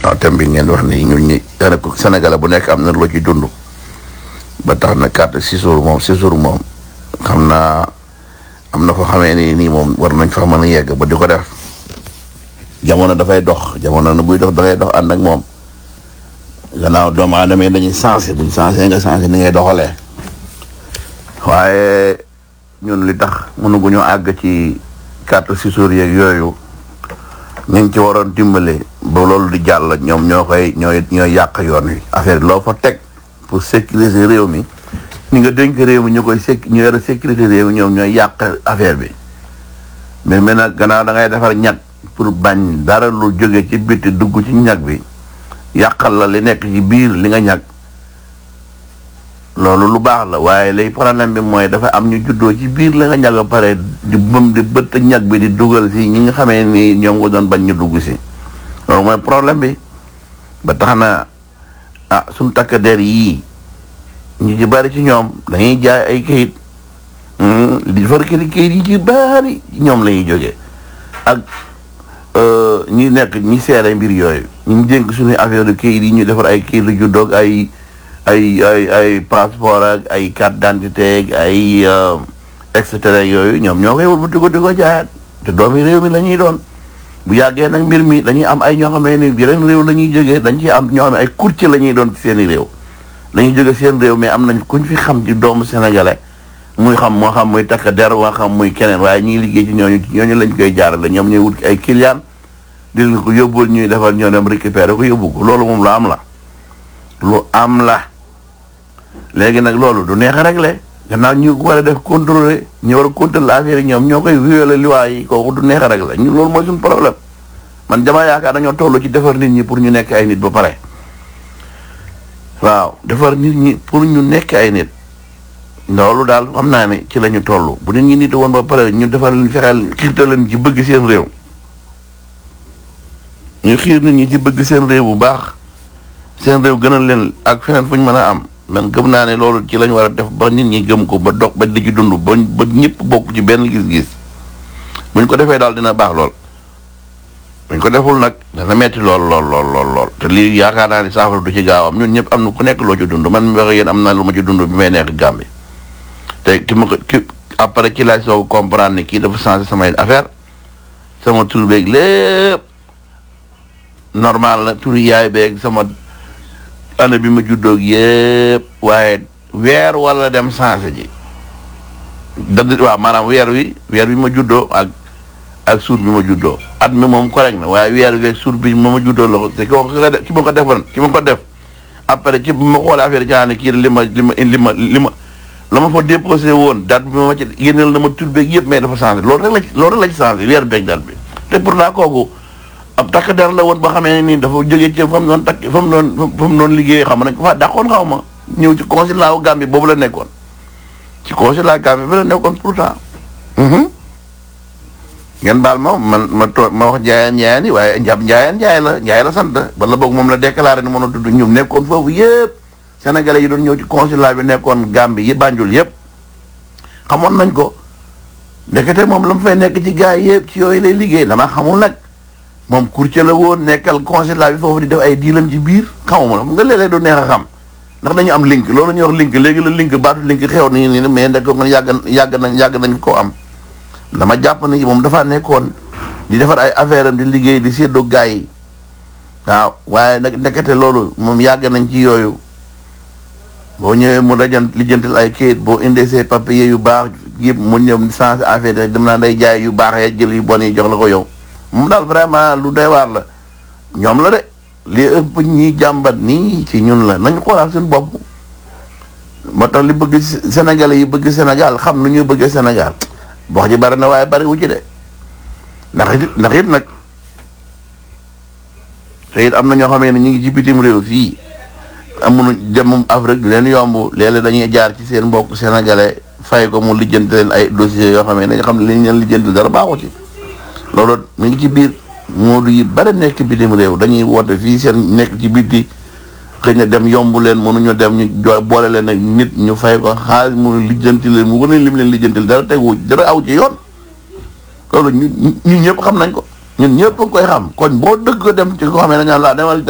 waaw thème bi ngeen wax ni ñun ñi daanaka Sénégalais bu nekk am na loo ci dund ba tax na carte séjour moom séjour moom xam naa am na foo xamee ni nii moom war nañ fa mën a yegg ba di ko def jamono dafay dox jamono na buy dox dangay dox ànd ak moom gannaaw doomu aadama yi dañuy sensé buñ sensé nga sensé ni ngay doxalee waaye ñun li tax mënuguñu àgg ci carte séjour yeeg yooyu ñu ngi ci waroon dimbale ba loolu di jàll ñoom ñoo koy ñooy ñooy yàq yoon wi affaire loo fa teg pour sécuriser réew mi ñi nga dénk réew mi ñu koy séc ñu yore sécurité réew mi ñoom ñooy yàq affaire bi mais maintenant gannaaw da ngay defar ñag pour bañ dara lu jóge ci bitti dugg ci ñag bi yàqal la li nekk ci biir li nga ñag loolu lu baax la waaye lay problème bi mooy dafa am ñu juddoo ci biir la nga ñag a pare di bëm di bëtt ñag bi di dugal si ñi nga xamee ni ñoom nga doon bañ ñu dugg si loolu mooy problème bi ba tax na ah suñu takk der yii ñu ci bari ci ñoom dañuy jaay ay kayit di defar kayit kayit yi ci bari ñoom la ñuy jógee ak ñi nekk ñi seere mbir yooyu ñu dénk suñuy affaire de kayit yi ñu defar ay kayit lu juddoog ay ay ay ay passeport ak ay carte d'identité ak ay et cetera yooyu ñoom ñoo koy wëlbati ko di ko jaayaat te doomi réew mi la ñuy doon bu yàggee nag mbir mi dañuy am ay ñoo xam ne ni yeneen réew la ñuy jógee dañ ci am ñoo xam ne ay courtier la ñuy doon ci seeni réew dañuy jóge seen réew mais am nañ kuñ fi xam ci doomu sénégalais muy xam moo xam muy takk der moo xam muy keneen waaye ñiy liggéey ci ñooñu ci ñooñu lañ koy jaarale ñoom ñooy wut ay client di leen ko yóbbul ñuy defal ñoo dem récupérer ko yóbbu ko loolu moom lu am la lu am la léegi nag loolu du neex a réglé gannaaw ñu war a def contrôler ñu war a contrôler affaire yi ñoom ñoo koy violer loi yi kooku du neex a réglé ñu loolu mooy suñu problème man dama yaakaar dañoo toll ci defar nit ñi pour ñu nekk ay nit ba pare waaw defar nit ñi pour ñu nekk ay nit loolu daal xam naa ne ci la ñu toll bu nit ñi nit woon ba pare ñu defar leen fexeel xiirtal leen ci bëgg seen réew ñu xiir nit ñi ci bëgg seen réew bu baax seen réew gënal leen ak feneen fu ñu mën a am man gëm naa ne loolu ci lañ war a def ba nit ñi gëm ko ba dox ba di ci dund ba ba ñëpp bokk ci benn gis-gis buñ ko defee daal dina baax lool buñ ko deful nag dana metti lool lool lool lool lool te lii yaakaar naa ne saafara du ci gaaw am ñun ñëpp am na ku nekk loo ci dund man mi wax yéen am na lu ma ci dund bi may nekk Gambie te ki ma ko ki après ci laaj soo comprendre ne kii dafa changé samay affaire sama tur beeg lépp normal la tur yaay beeg sama année bi ma juddoog yëpp waaye weer wala dem changé ji da waaw maanaam weer wi weer bi ma juddoo ak ak suur bi ma juddoo at mi moom correct na waaye weer wi ak suur bi ma ma juddoo la ko te ki ma ko defoon ki ma ko def après ci bi ma xoolee affaire yi ne kii li ma li ma li ma li ma la ma fa déposé woon date bi ma ci génneel na ma tur beeg yëpp mais dafa changé loolu rek la ci loolu rek la ci changé weer beeg date bi te pourtant kooku ab takk der la woon ba xamee ne nii dafa jógee ci fa mu doon takk fa mu doon fa mu doon liggéeyee xam nañ ko fa dàqoon xaw ma ñëw ci consulat wu Gambie boobu la nekkoon ci consulat Gambie bi la nekkoon pourtant. ngeen baal ma man ma too ma wax njaayeen njaayeen yi waaye njab njaayeen njaay la njaay la sant wala boog moom la déclaré ni mën a tudd ñoom nekkoon foofu yëpp sénégalais yi doon ñëw ci consulat bi nekkoon Gambie yi Banjul yëpp xamoon nañ ko ndekete moom la mu fay nekk ci gars yëpp ci yooyu lay liggéey dama xamul nag moom courtier la woon nekkal consulat bi foofu di def ay diilam ci biir xamuma la nga léeg-léeg du neex a xam ndax dañu am link loolu ñuy wax link léegi la link baatu link xew nañu ni mais ndek ko yàgg yàgg nañ yàgg nañ koo am dama jàpp ni moom dafa nekkoon di defar ay affaire am di liggéey di séddoo gars yi waaw waaye nag ndekete loolu moom yàgg nañ ci yooyu boo ñëwee mu dajan lijjantil ay kayit boo indee ses papiers yu baax yëpp mu ñëw changé affaire dem naa day jaay yu baax ya jël yu bon yi jox la ko yow moom daal vraiment lu doy waar la ñoom la de li ëpp ñi jàmbat nii ci ñun la nañ xoolaat suñu bopp moo tax li bëgg Sénégalais yi bëgg Sénégal xam nu ñuy bëggee Sénégal wax ji bari na waaye bari wu ci de ndax it ndax it nag te it am na ñoo xamee ne ñu ngi ci bitim réew fii amuñu dem Afrique leen yomb léeg-léeg dañuy jaar ci seen mbokk sénégalais fay ko mu lijjanti leen ay dossiers yoo xamee ne dañu xam ne li ñu leen lijjanti dara baaxu ci loolu mi ngi ci biir moodu yi bari nekk bitim réew dañuy woote fii seen nekk ci biti xëy na dem yomb leen mënuñu dem ñu jo boole leen ak nit ñu fay ko xaalis mu lijjanti leen mu wane lim leen lijjanti dara tegu dara aw ci yoon loolu ñu ñun ñëpp xam nañ ko ñun ñëpp a koy xam kon boo dëgg ko dem ci ko xamee ne ñaan laa demal